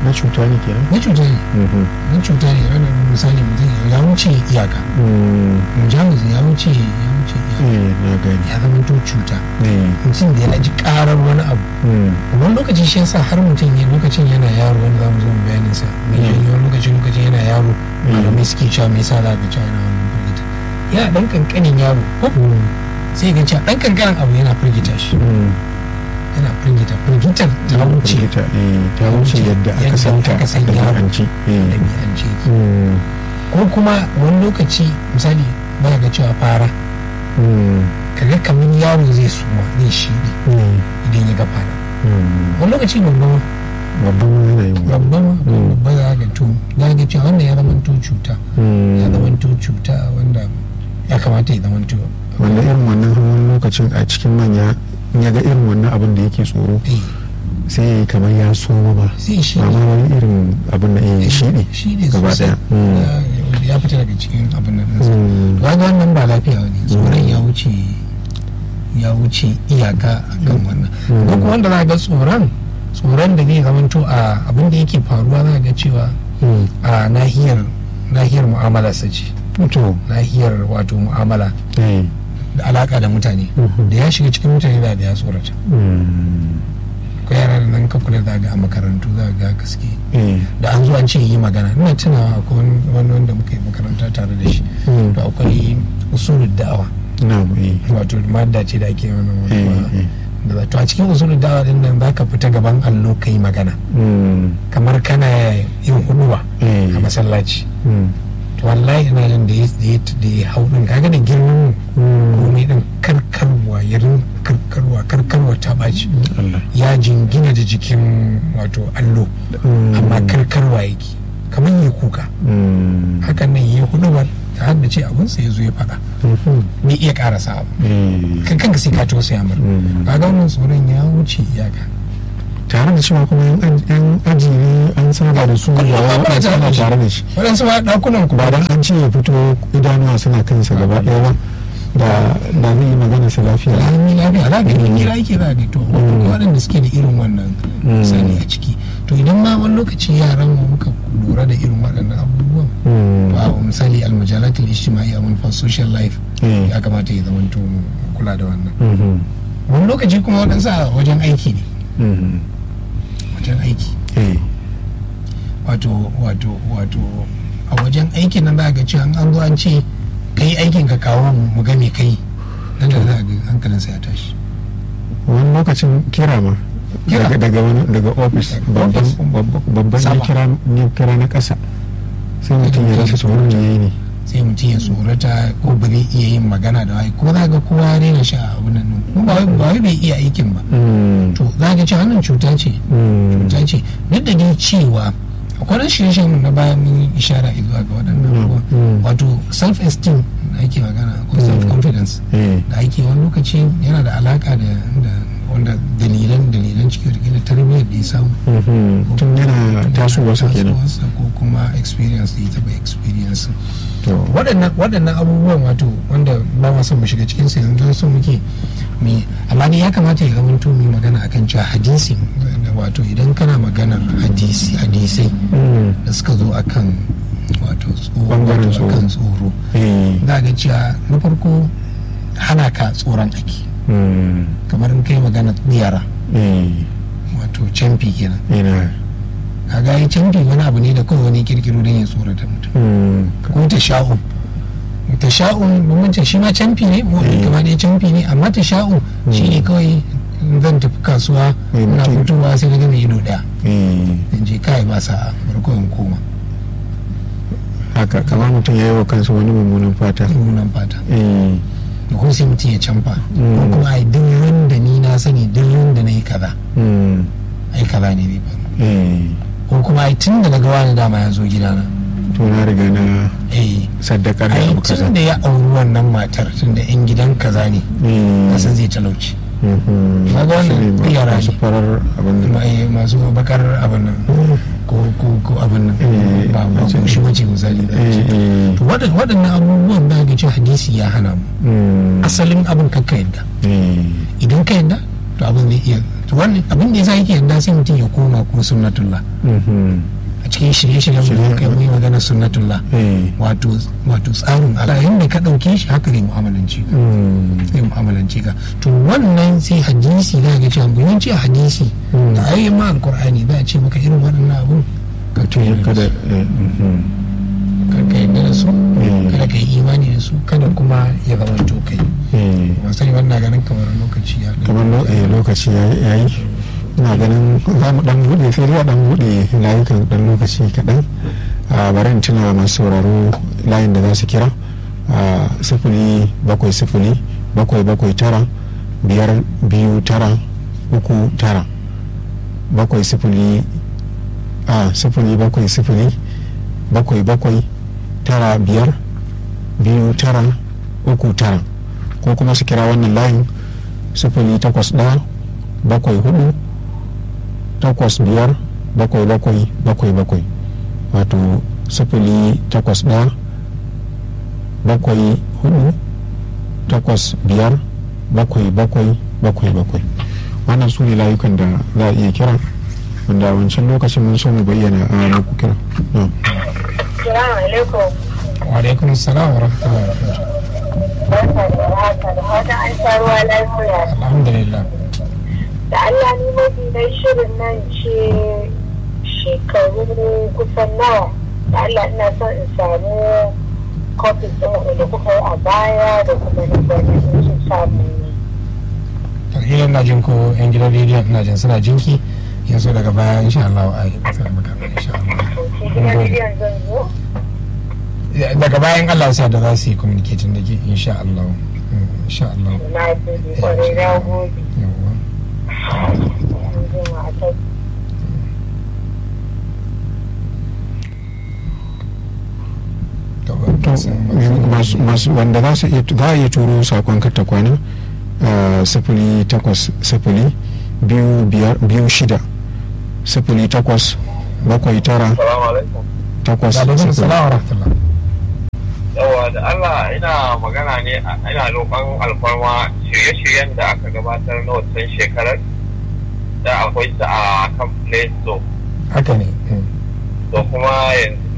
na cuta ne kenan na cuta ne Mhm. na cuta ne ranar misali mutum ya wuce iyaka Mm. mujamus ya wuce ya wuce iyaka eh na gani ya zama to cuta eh mutum da ya ji karar wani abu Mm. wani lokaci shi yasa har mutum ya lokacin yana yaro wani zamu zo mu bayanin sa mai Mm. janyo lokaci lokaci yana yaro Mm. malamai suke cewa me yasa za ka cewa yana wannan firgita yana dan kankanin yaro ko Mm. sai ga cewa dan kankanin abu yana firgita shi Mm. yana firgita firgitar ta wuce Firgita, eh, ta wuce yadda aka Yadda santa aka san da yaro. ɗabi'anci. Eh. ɗabi'ance ki Mm. ko kuma wani lokaci misali ba ga cewa fara Mm. kaga kamar yaro zai suma zai shiɗi Mm. idan ya ga fara Mm. wani lokaci babba ma babban yanayin wani. babba ma Mm. babba za ga to za ga cewa wannan ya zama to cuta Mm. ya zama to cuta wanda ya kamata ya zama to wanda irin wannan wani lokacin a cikin manya in ya ga irin wannan abin da yake tsoro eh sai ya yi kamar ya soma ba sai shi ba ma wani irin abin da ya shi ne shi ne gaba sosai daya Mm. Ya- ya fita daga cikin abin nan ɗinsa Mm. ba ga wannan ba lafiya ne tsoron ya wuce ya wuce iyaka a kan wannan Mm. ko kuma wanda za ga tsoron tsoron da zai zamanto a abin da yake faruwa za ga cewa Mm. a nahiyar nahiyar mu'amala sace to nahiyar wato mu'amala eh. da alaka da mutane Mhm. da ya shiga cikin mutane da ya tsorata Mm. ko yara da nan ka kula da ga a makarantu za ga gaske Eh. da an zo an ce yi magana ina tunawa akwai wani- wani wanda muka yi makaranta tare da shi Mm. to akwai usulul da'awa na eh. wato madda ce da ake wannan Eh, wani eh. da za- to a cikin usulul da'awa din nan zaka fita gaban allo kai magana Mm. kamar kana yin huduwa Eh. a masallaci Mm. to wallahi ina jin da ya da ya da ya hau din kaga da girman Mm. komai din karkarwa yarin karkarwa karkarwa ta baci Allah ya jingina da jikin wato allo Mm. amma karkarwa yake kamar yi kuka Mm. hakan nan yi huduwar ta haddace abinsa ya zo ya faɗa Mhm. bai iya ƙarasa abu Eh. kan kanka sai ka tausaya mar Mm. kaga wannan tsoron ya wuce iyaka tare da cewa kuma yan aj- yan aji ne an saba da su ba Kullum wai ba kuna an tare da saba shi. tare da shi waɗansu ma ɗakunan ku ba dan an ce ya fito idanuwa suna kansa gaba ɗaya ba da da zai yi magana sa lafiya lami lafiya za ka yi hira yake za ka to Mm. waɗanda suke da irin wannan Mm. sani a ciki to idan ma wani lokaci yaran mu muka lura da irin waɗannan abubuwan Mm. to a misali almajalatul ijtimai a manufar social life Eh. ya kamata ya zama to kula da wannan Mhm. wani lokaci kuma waɗansu a wajen aiki ne Mhm. wajen aiki Eh. wato wato wato a wajen aikin nan za ga cewa an an zo an ce ka yi aikin ka kawo mu mu ga me kai nan da za ga hankalinsa ya tashi wani lokacin kira ma Kira. daga daga wani daga ofis babban Office. babban- babban ya Sama. kira ya kira na ƙasa sai mutum ya rasa tsoron me yayi ne sai mutum ya tsorata ko ba zai iya yin magana da wai ko za ga kowa ya daina sha a abin nan ko ba wai ba wai bai iya aikin ba Mm. to za ga cewa wannan cuta ce Mm. cuta ce duk da dai cewa akwai wani shirye-shiryen na baya mun yi ishara zuwa ga waɗannan Mm. abubuwan Mm. wato self-esteem da ake magana ko Mm. self-confidence Eh. da ake wani lokaci yana da alaka da da wanda dalilan dalilan cikin da tarbiyyar da ya samu Mhm. tun yana tasowa su kenan tasowarsa ko kuma experience da ya taɓa experience to waɗannan waɗannan abubuwan wato wanda ba ma son mu shiga cikin su yanzu so muke mi amma dai ya kamata ya zama to mu yi magana akan cewa hadisi wato idan kana maganar hadisi hadisai Mm. da suka zo akan wato tsoro Bangaren wato tsoro. akan tsoro Eh. za ga cewa na farko hana ka tsoron ake Mm. kamar in kai magana yara Eh. wato camfi kenan ina kaga yi camfi wani abu ne da kawai wani kirkiro don ya tsorata mutum Mm. ko ta sha'un ta sha'un bambancin shi ma camfi ne mu Eh. kama dai camfi ne amma ta sha'un shi ne kawai in zan tafi kasuwa Eh, na mutum- fitowa sai na gama ido daya Eh. in je kai ba sa'a bari kawai in koma haka kamar mutum ya yi wa kansa wani mummunan fata mummunan fata Eh. da kuma sai mutum ya camfa ko Mm. kuma ai duk da ni na sani duk da na yi kaza Mm. ai kaza ne bai faru Eh. ko kuma ai tun da na ga wani dama ya zo gidana to na riga na eh saddakar da ai abu kaza tun da ya auri wannan matar tun da yan gidan kaza ne Eh. kasan zai talauci Mhm. Kaga wannan Shi ne ma- yara masu ne. farar abin da Ma- masu bakar abin nan ko ko ko abin nan Eh, ba ba ce- ko shi wace misali da Eh, ce eh. to waɗan- waɗannan abubuwan da ga cewa hadisi ya hana mu Mm. asalin abin kakka yadda Eh. idan ka yadda to abin zai iya to wannan abin da yasa yake yarda sai mutum ya koma kuma sunnatullah a cikin shirye-shiryen mu kai mu yi magana sunnatullah wato wato tsarin Allah yanda ka dauke shi haka ne mu'amalanci ka zai mu'amalanci ka to wannan sai hadisi za ga cewa mun ce hadisi da ayoyin ma alqur'ani za a ce maka irin waɗannan abun ka tuya kada kar ka yarda da su kada ka yi imani da su kada kuma ya zama to kai ba sai wannan ganin kamar lokaci ya kamar lokaci ya yi ina ganin za mu dan bude sai dai dan bude layukan dan lokaci kaɗan a bari in tuna masu sauraro layin da za su kira a sifili bakwai sifili bakwai bakwai tara biyar biyu tara uku tara bakwai sifili a sifili bakwai sifili bakwai bakwai tara biyar biyu tara uku tara ko kuma su kira wannan layin sifili takwas ɗaya bakwai hudu takwas biyar bakwai bakwai bakwai bakwai wato sifili takwas ɗaya bakwai hudu takwas biyar bakwai bakwai bakwai bakwai wannan su ne layukan da za a iya kira wanda wancan lokacin mun so mu bayyana a muku kira Assalamu alaikum. wa alaikum salam wa rahmatullahi wa barakatuh Barka da haka da fatan an sha ruwa lafiya. alhamdulillah Da Allah ni mafi dai shirin nan ce shekaru kusan nawa. Da Allah ina son in samu kofis ɗin da kuka yi a baya da kuma na bane in sun samu ne. tarhiyar na jin ko yan gidan rediyon ina jin suna jinki yanzu daga baya insha Allah a yi sai maka insha Allah To sai gidan bidiyon zan zo. daga bayan Allah sa da za su yi communicating da ke insha Allah Mm, insha Allah Na gode kwarai na gode. yawwa Yanzu ma a kai. to to sai masu- masu wanda za su iya za a iya turo sakon karta kwana a sifili takwas sifili biyu biyar biyu shida sifili takwas bakwai tara Salamu alaikum. takwas alaikum sifili salam wa rahmatullah Yawa da Allah ina magana ne a- ina roƙon alfarma shirye-shiryen da aka gabatar na wancan shekarar da akwai su a kan Play Store. haka ne Mm. Da kuma yanzu